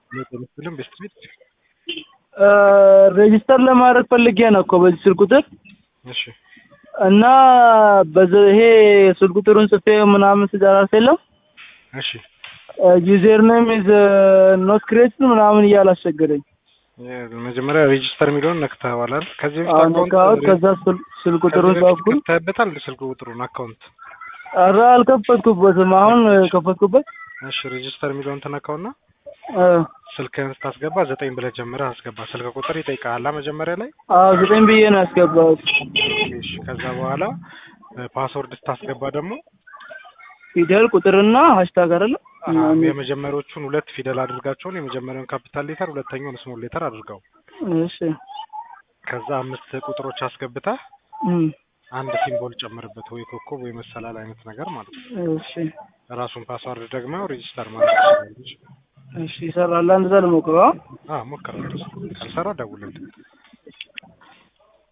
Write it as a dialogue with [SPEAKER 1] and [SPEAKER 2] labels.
[SPEAKER 1] ለተመስልም በስትሪት
[SPEAKER 2] ሬጂስተር ለማድረግ ፈልጌ ነው እኮ በዚህ ስልክ ቁጥር
[SPEAKER 1] እሺ
[SPEAKER 2] እና በዚ ይሄ ስልክ ቁጥሩን ጽፌ ምናምን ስጨርስ የለም
[SPEAKER 1] እሺ
[SPEAKER 2] ዩዘር ኔም ኢዝ ኖት ክሬትድ ምናምን እያለ አስቸገረኝ።
[SPEAKER 1] መጀመሪያ ሬጂስተር የሚለውን ነክተኸዋል አይደል? ከዚህ በፊት
[SPEAKER 2] አሁን
[SPEAKER 1] አካውንት
[SPEAKER 2] ነካሁት። ከዛ ስል- ስልክ ቁጥሩን
[SPEAKER 1] ከዚህ በፊት
[SPEAKER 2] ጻፍኩኝ።
[SPEAKER 1] ከፍተህበታል ስልክ ቁጥሩን አካውንት
[SPEAKER 2] ኧረ አልከፈትኩበትም። አሁን ከፈትኩበት
[SPEAKER 1] እሺ ሬጂስተር የሚለውን ትነካውና
[SPEAKER 2] እ፣
[SPEAKER 1] ስልክህን ስታስገባ ዘጠኝ ብለህ ጀምረህ አስገባ። ስልክ ቁጥር ይጠይቃል መጀመሪያ ላይ።
[SPEAKER 2] አዎ ዘጠኝ ብዬ ነው ያስገባሁት።
[SPEAKER 1] እሺ ከዛ በኋላ ፓስወርድ ስታስገባ ደግሞ
[SPEAKER 2] ፊደል ቁጥርና ሃሽታግ አይደለ?
[SPEAKER 1] አዎ፣ የመጀመሪያዎቹን ሁለት ፊደል አድርጋቸውን የመጀመሪያውን ካፒታል ሌተር ሁለተኛውን ስሞል ሌተር አድርገው።
[SPEAKER 2] እሺ
[SPEAKER 1] ከዛ አምስት ቁጥሮች አስገብተህ
[SPEAKER 2] እም፣
[SPEAKER 1] አንድ ሲምቦል ጨምርበት፣ ወይ ኮከብ ወይ መሰላል አይነት ነገር ማለት ነው።
[SPEAKER 2] እሺ
[SPEAKER 1] ራሱን ፓስወርድ ደግሞ ሬጂስተር ማለት ትችላለች።
[SPEAKER 2] እሺ ይሰራል። አንድ ዘ ልሞክረው።
[SPEAKER 1] አዎ ሞክረው። ካልሰራ ደውልልኝ።